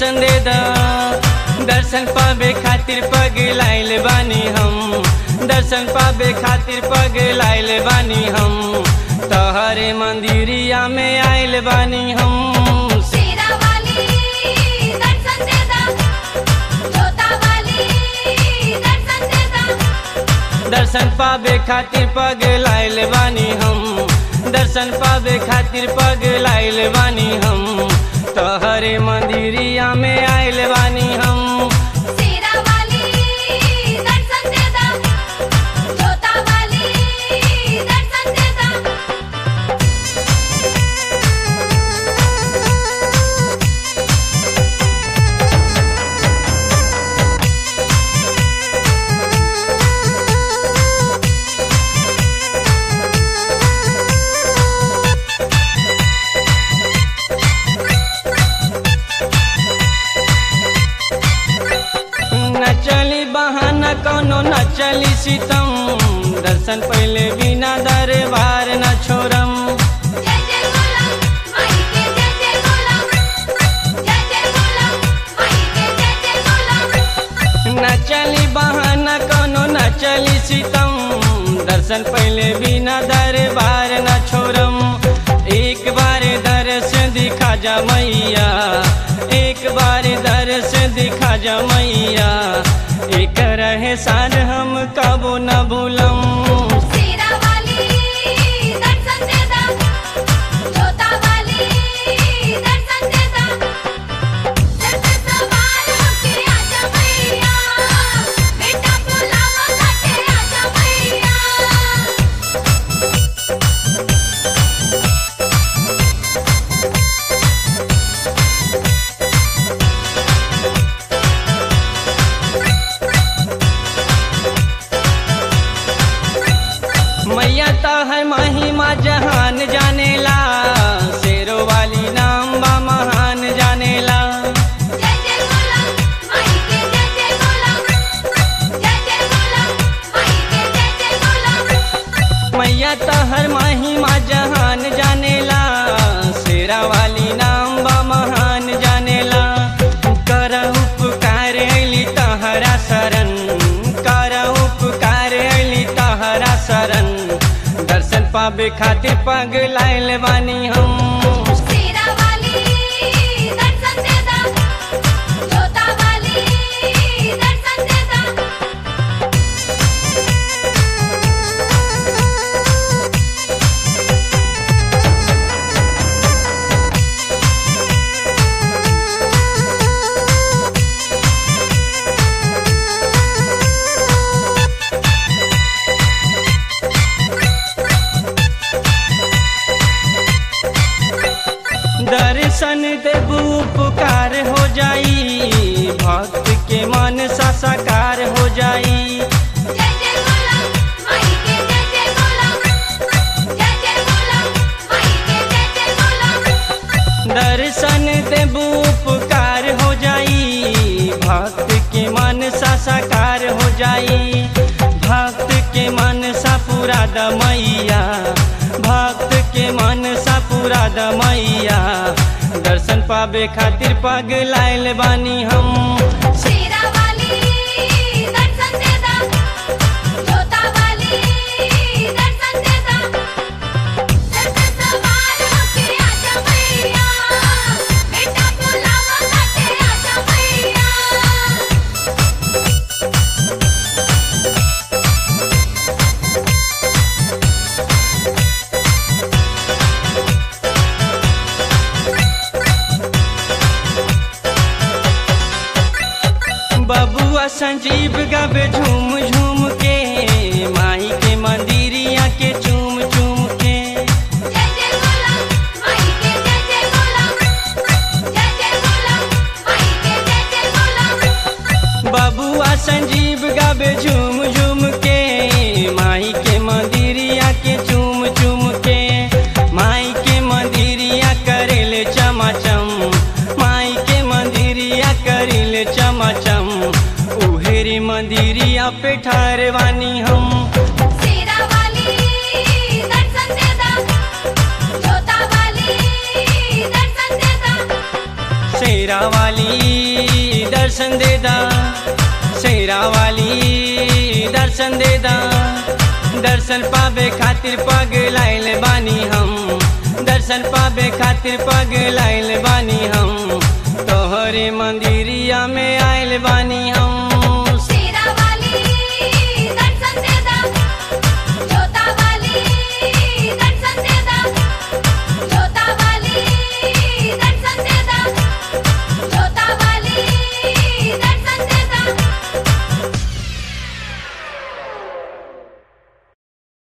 दर्शन दे द दर्शन पावे खातिर पग लाइल बानी हम दर्शन पावे खातिर पग लाइल बानी हम तहरे मंदिरिया में आइल बानी हम शेरा वाली दर्शन दे दा जोता वाली दर्शन दे दा दर्शन पावे खातिर पग लाइल बानी हम दर्शन पावे खातिर पग लाइल बानी हम तहरे मंदिरिया में आइल बानी हम शेरा वाली दर्शन दे दा जोता वाली दर्शन दे दा न चली बहाना कोनो न चली सितम दर्शन पहले बिना दरबार न छोड़म जय जय बोला माई के जय जय बोला जय जय बोला माई के जय जय बोला न चली बहाना कोनो न चली सितम दर्शन पहले बिना दरबार न छोड़म एक बार दर्श दिखा जा मैया एक बार दर्श दिखा जा मैया एक रहे सार हम कबो न भूलम शेरा वाली दर्शन दे दा जोता वाली दर्शन दे दा दर्शन सवार होके आजा मैया बेटा बुलावा घाटे आजा मैया मैया तो है महिमा जहान जानेला शेरो वाली नाम बा महान जानेला जय जय बोला माई के जय जय बोला जय जय बोला माई के जय जय बोला मैया तो हर महिमा जहान जानेला शेरा वाली नाम बा महान जानेला कर उपकार अली तहरा शरण कर उपकार अली तहरा शरण दर्शन पावे खातिर पग लाइल बानी हम शेरा वाली दर्शन दे दा जोता वाली दर्शन दे दा दर्शन देबू पुकार हो जाई भक्त के मन सा साकार हो जाई जय जय बोला माई के जय जय बोला जय जय बोला माई के जय जय बोला दर्शन देबू पुकार हो जाई भक्त के मन सा साकार हो जाई भक्त के मन सा पूरा दमैया भक्त के मन सा पूरा दमैया दर्शन पावे खातिर पग लाइल बानी हम शेरा वाली दर्शन दे दा जोता वाली दर्शन दे दा दर्शन सवार होके आजा मैया बेटा बुलावा घाटे आजा मैया बबुआ संजीव गावे झूम झूम के माई के मंदिरिया के चूम चूम के जय जय बोला माई के जय जय बोला जय जय बोला माई के जय जय बोला बबुआ संजीव गावे झूम झूम के माई के मंदिरिया के चूम चूम के माई के मंदिरिया करेले चमाचम माई के मंदिरिया करेले चमाचम उहेरी मंदिरिया पे ठहरवानी हम शेरा वाली दर्शन दे दा जोता वाली दर्शन दे दा शेरा वाली वाली दर्शन दे दा शेरा वाली दर्शन दे दा दर्शन पावे खातिर पग लाइल बानी हम दर्शन पावे खातिर पग लाइल बानी हम तोहरे मंदिरिया में आइल बानी हम